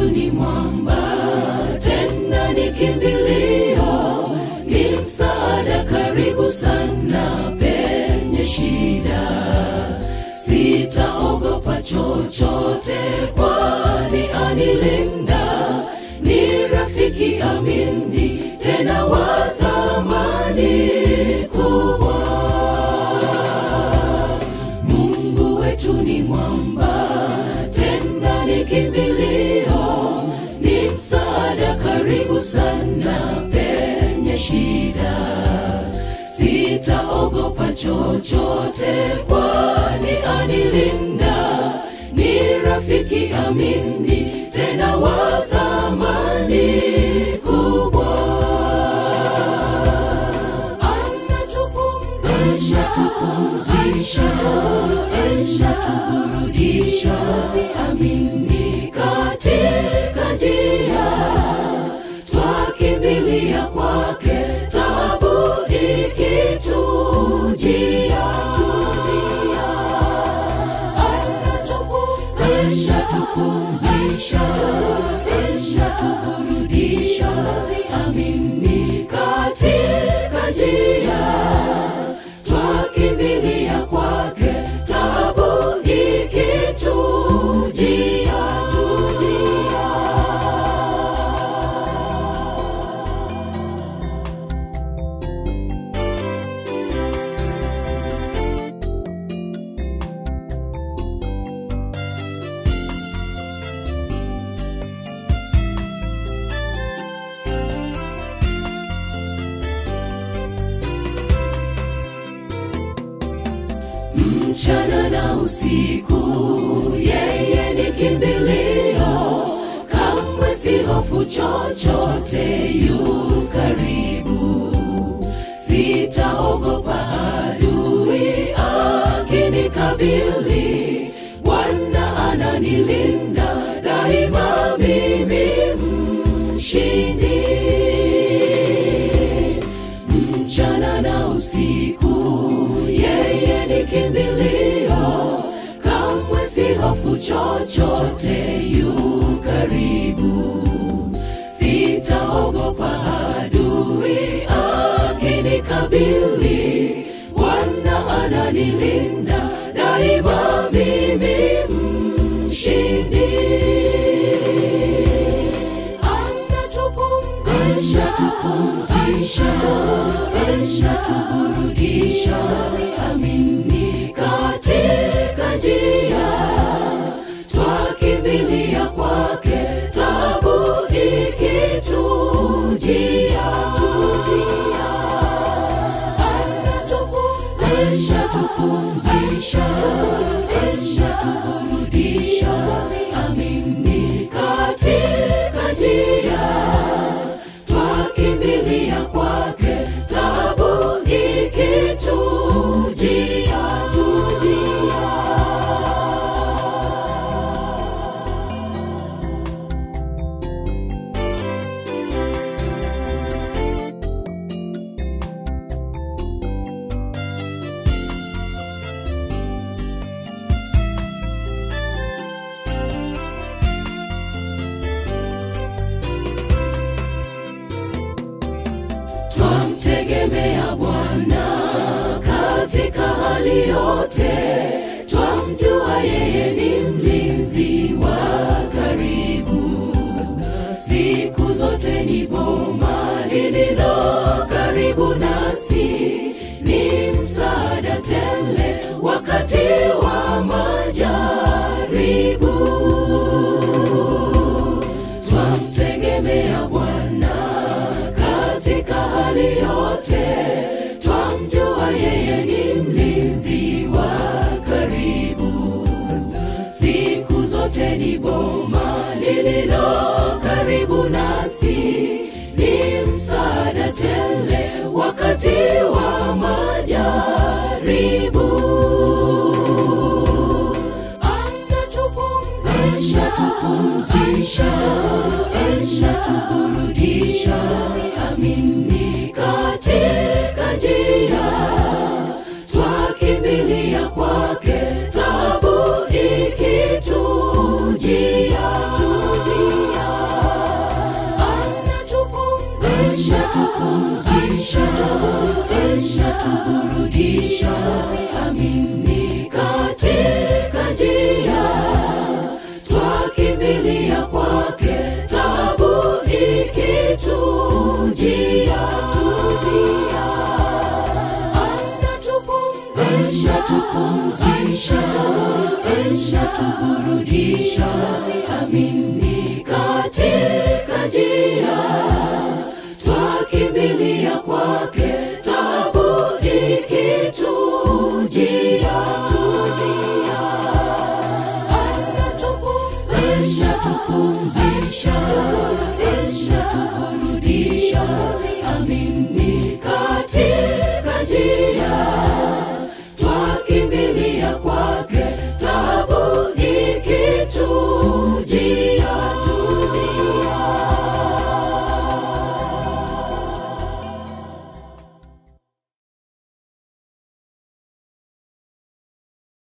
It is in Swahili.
ni mwamba, tena ni kimbilio, ni msaada karibu sana penye shida. Sitaogopa chochote, kwani anilinda, ni rafiki amini, tena wa thamani kubwa. Mungu wetu ni mwamba, tena ni kimbilio, ni msaada karibu sana penye shida. Sitaogopa chochote, kwani anilinda, ni rafiki amini, tena wa thamani kubwa anatupumzisha tupumzisha anatuburudisha viamini katika njia twakimbilia kwake tabu ikitujia anatupumzisha tupumzisha anatuburudisha viamini katika njia twakimbilia kwake tabu ikitujia tujia mchana na usiku, yeye ni kimbilio, kamwe si hofu chochote, yu karibu. Sitaogopa adui akinikabili, Bwana ananilinda daima, mimi mshindi mchana na usiku, yeye ni kimbilio, kamwe si hofu chochote, yu karibu. Sitaogopa adui akinikabili, Bwana ananilinda daima, mimi mshindi anatupumzisha tupumzisha anatuburudisha viamini katika njia twakimbilia kwake tabu ikitujia tujia anatupumzisha tupumzisha anatuburudisha viamini katika njia twakimbilia kwake tabu ikitujia tujia twamtegemea Bwana katika hali yote, twamjua yeye ni mlinzi wa karibu. Siku zote ni boma lililo karibu nasi, ni msaada tele wakati wa majaribu twamtegemea Bwana katika hali yote, twamjua yeye ni mlinzi wa karibu. Siku zote ni boma lililo karibu nasi, ni msaada tele wakati wa majaribu anatupumzisha tupumzisha anatuburudisha viamini katika njia twakimbilia kwake tabu ikitujia tujia anatuburudisha amini katika njia twakimbilia kwake tabu ikitujia tujia anatupumzisha tupumzisha anatuburudisha amini katika njia twakimbilia kwake tabu ikitujia tujia anatupumzisha tupumzisha anatuburudisha amini